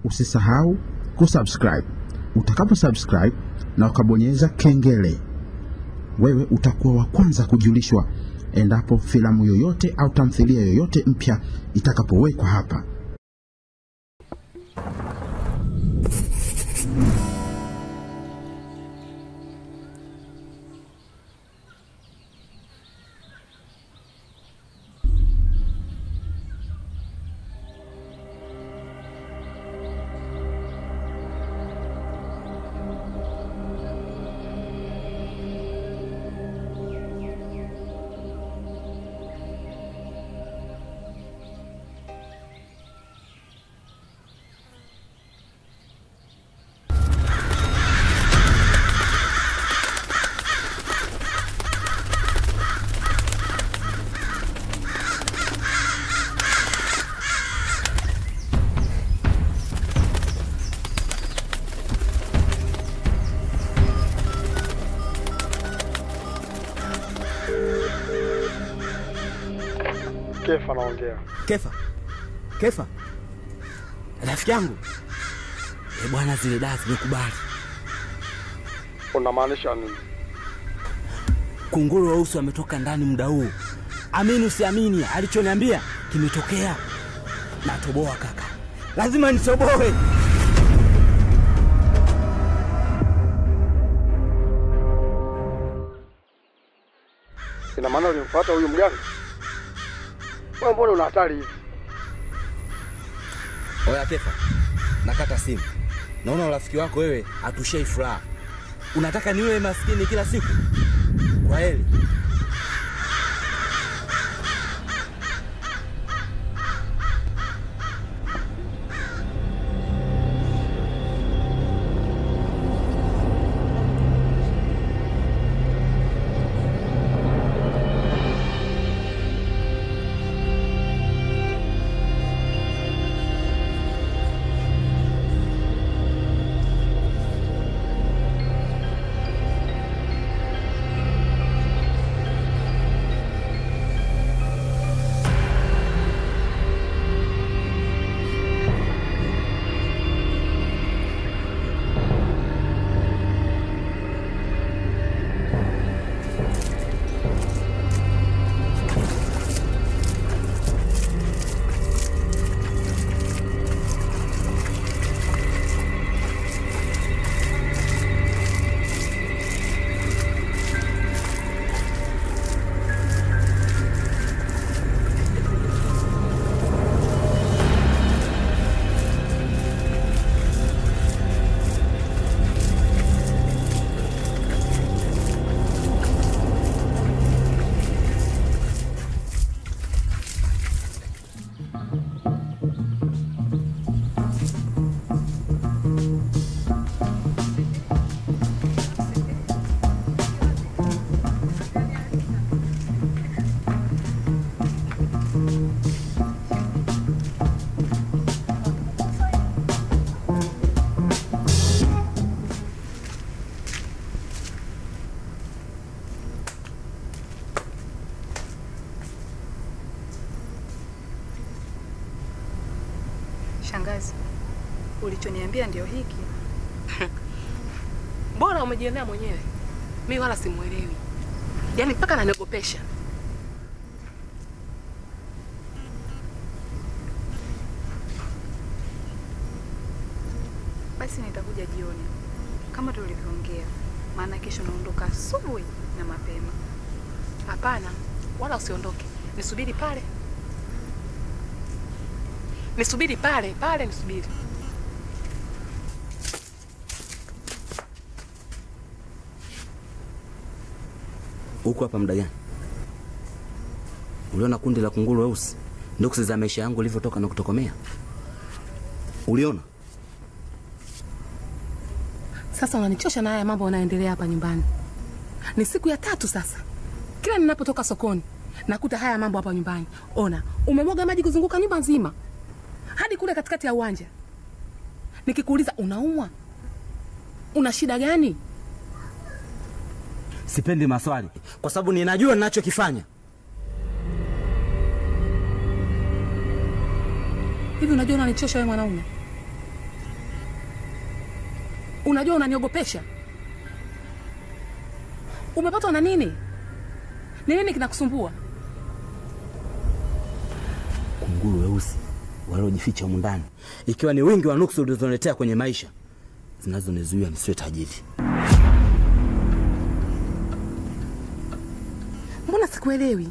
usisahau kusubscribe. Utakapo subscribe na ukabonyeza kengele, wewe utakuwa wa kwanza kujulishwa endapo filamu yoyote au tamthilia yoyote mpya itakapowekwa hapa. Kefa naongea. Kefa, Kefa, rafiki yangu e bwana, zile dawa zimekubali. Unamaanisha nini? Kunguru weusi wametoka ndani muda huu. Amini usiamini, alichoniambia kimetokea. Natoboa kaka, lazima nitoboe. Ina maana ulimfuata huyu mganga? Wewe mbona una hatari hivi? Oya Kefa, nakata simu. Naona urafiki wako wewe hatushei furaha. Unataka niwe maskini kila siku? Kwa heri. Shangazi, ulichoniambia ndio hiki? Bora umejionea mwenyewe, mi wala simwelewi, yaani mpaka naniogopesha. Basi nitakuja jioni kama tulivyoongea, maana kesho naondoka asubuhi na mapema. Hapana, wala usiondoke, nisubiri pale, nisubiri pale pale, nisubiri. Huku hapa muda gani? Uliona kundi la kunguru weusi nduksi za maisha yangu ilivyotoka na kutokomea? Uliona? Sasa unanichosha na haya mambo yanayoendelea hapa nyumbani. Ni siku ya tatu sasa, kila ninapotoka sokoni nakuta haya mambo hapa nyumbani. Ona, umemwaga maji kuzunguka nyumba nzima hadi kule katikati ya uwanja. Nikikuuliza unaumwa, una shida gani? Sipendi maswali kwa sababu ninajua ninachokifanya. Hivi unajua unanichosha wewe mwanaume? Unajua unaniogopesha. Umepatwa na nini? Ni nini kinakusumbua? Kunguru weusi waliojificha humu ndani, ikiwa ni wingi wa nuksi ulizoletea kwenye maisha zinazonizuia nisiwe tajiri. Mbona sikuelewi?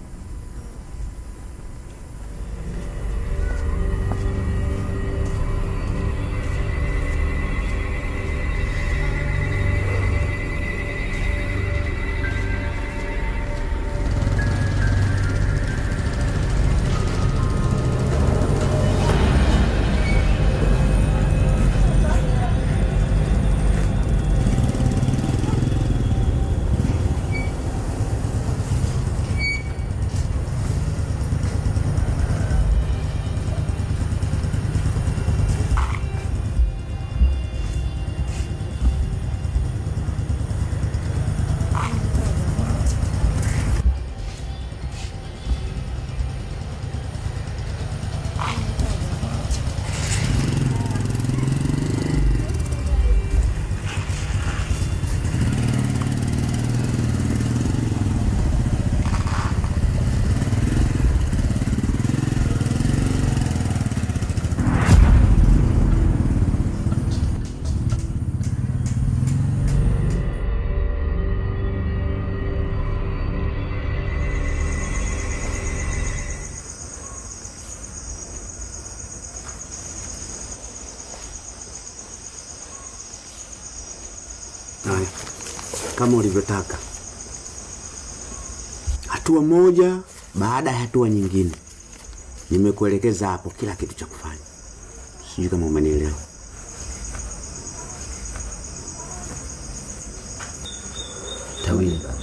Haya, kama ulivyotaka, hatua moja baada ya hatua nyingine, nimekuelekeza hapo kila kitu cha kufanya. Sijui kama umenielewa. Tawili baba.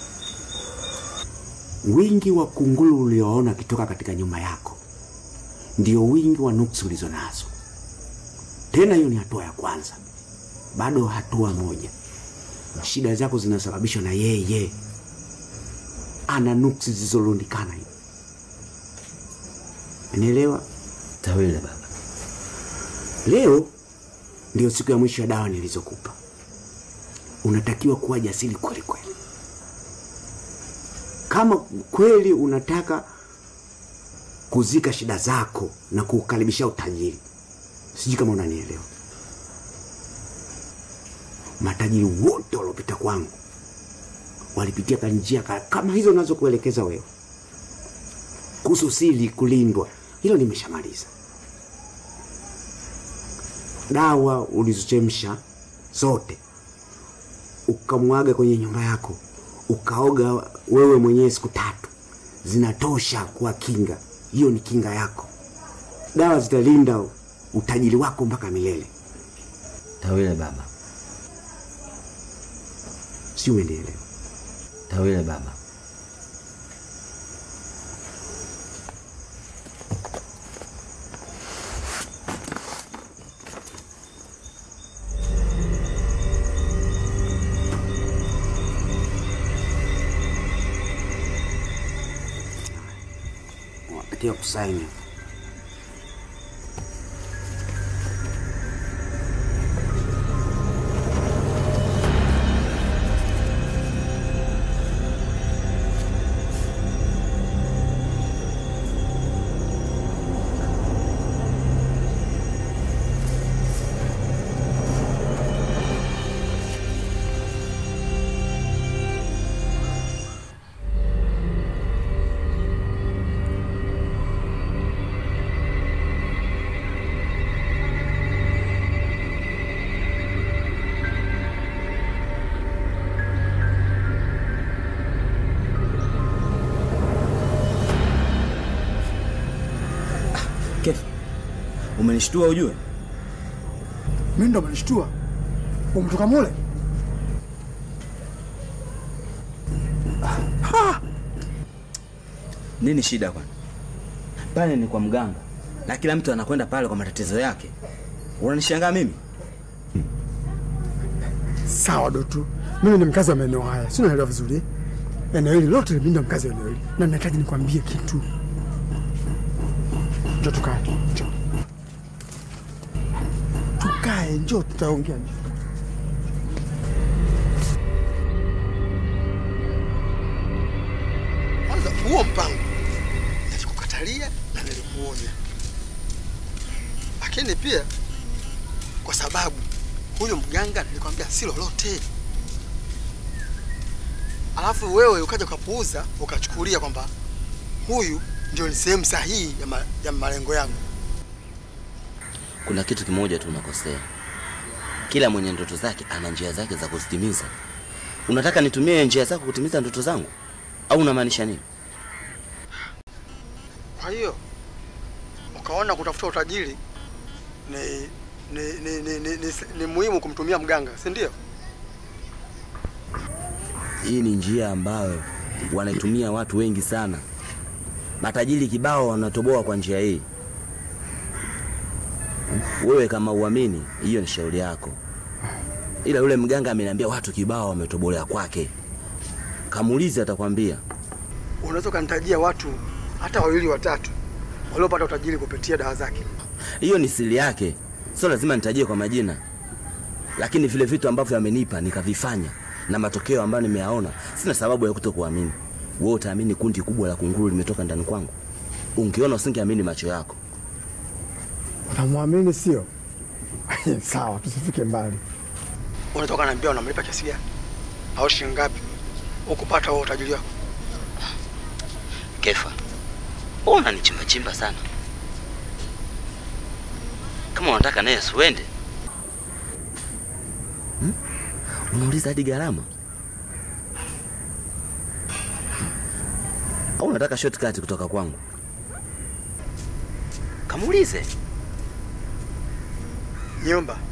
Wingi wa kunguru ulioona akitoka katika nyumba yako ndio wingi wa nuksi ulizo nazo. Tena hiyo ni hatua ya kwanza, bado hatua moja. Shida zako zinasababishwa na yeye, ana nuksi zilizorundikana hivi. Unielewa? Tawili baba. Leo ndio siku ya mwisho ya dawa nilizokupa. Unatakiwa kuwa jasiri kweli kweli. Kama kweli unataka kuzika shida zako na kuukaribisha utajiri, sijui kama unanielewa. Matajiri wote waliopita kwangu walipitia kwa njia ka- kama hizo unazokuelekeza wewe. Kuhusu siri kulindwa, hilo nimeshamaliza. Dawa ulizochemsha zote ukamwaga kwenye nyumba yako, ukaoga wewe mwenyewe siku tatu, zinatosha kuwa kinga. Hiyo ni kinga yako. Dawa zitalinda utajiri wako mpaka milele. Tawili baba. Si umenielewa? Tawili baba. Unatakiwa kusaini. Kefu. Umenishtua ujue? Mimi ndo umenishtua. Umetoka mule? Nini shida kwani? Pale ni kwa mganga na kila mtu anakwenda pale kwa matatizo yake. Unanishangaa mimi? Sawa Doto, mimi ni mkazi wa maeneo haya, si unaelewa vizuri? Eneo hili lote mimi ndo mkazi wa eneo hili, na ninahitaji nikwambie kitu. Njoo tukae, njoo tukae, njoo tutaongea. njoo. huo mpango nilikukatalia na nilikuonya, lakini pia kwa sababu huyo mganga nilikwambia si lolote, alafu wewe ukaja ukapuuza ukachukulia kwamba huyu ndio ni sehemu sahihi ya, ma, ya malengo yangu. Kuna kitu kimoja tu unakosea. Kila mwenye ndoto zake ana njia zake za kuzitimiza. Unataka nitumie njia zako kutimiza ndoto zangu au unamaanisha nini? Kwa hiyo ukaona kutafuta utajiri ni ni, ni, ni, ni, ni, ni muhimu kumtumia mganga, si ndio? Hii ni njia ambayo wanaitumia watu wengi sana. Matajiri kibao wanatoboa kwa njia hii. Wewe kama uamini, hiyo ni shauri yako, ila yule mganga ameniambia watu kibao wametobolea kwake. Kamuulize, atakwambia. Unaweza ukanitajia watu hata wawili watatu waliopata utajiri kupitia dawa zake. Hiyo ni siri yake, sio lazima nitajie kwa majina, lakini vile vitu ambavyo amenipa nikavifanya na matokeo ambayo nimeyaona, sina sababu ya kutokuamini. Wewe utaamini kundi kubwa la kunguru limetoka ndani kwangu? Ungeona usingeamini macho yako. Unamwamini sio? Sawa, tusifike mbali. Unaweza ukaniambia unamlipa kiasi gani au shilingi ngapi ukupata huo utajiri wako? Kefa, wewe unanichimba chimba sana. Kama unataka naye asiwende hmm? Unauliza hadi gharama au unataka shortcut kutoka kwangu? Kamuulize. Nyumba